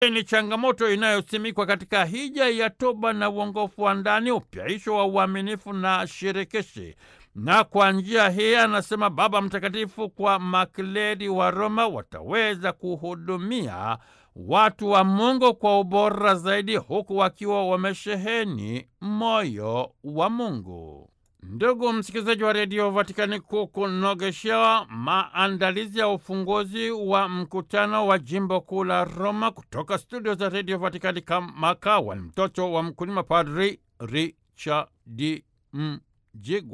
ni changamoto inayosimikwa katika hija ya toba na uongofu wa ndani, upyaisho wa uaminifu na shirikishi. Na kwa njia hii, anasema Baba Mtakatifu, kwa makleri wa Roma wataweza kuhudumia watu wa Mungu kwa ubora zaidi, huku wakiwa wamesheheni moyo wa Mungu. Ndugu msikilizaji wa redio Vatikani, kukunogeshea maandalizi ya ufunguzi wa mkutano wa jimbo kuu la Roma kutoka studio za redio Vatikani, kama kawa ni mtoto wa mkulima, Padri Richard Mjigwa.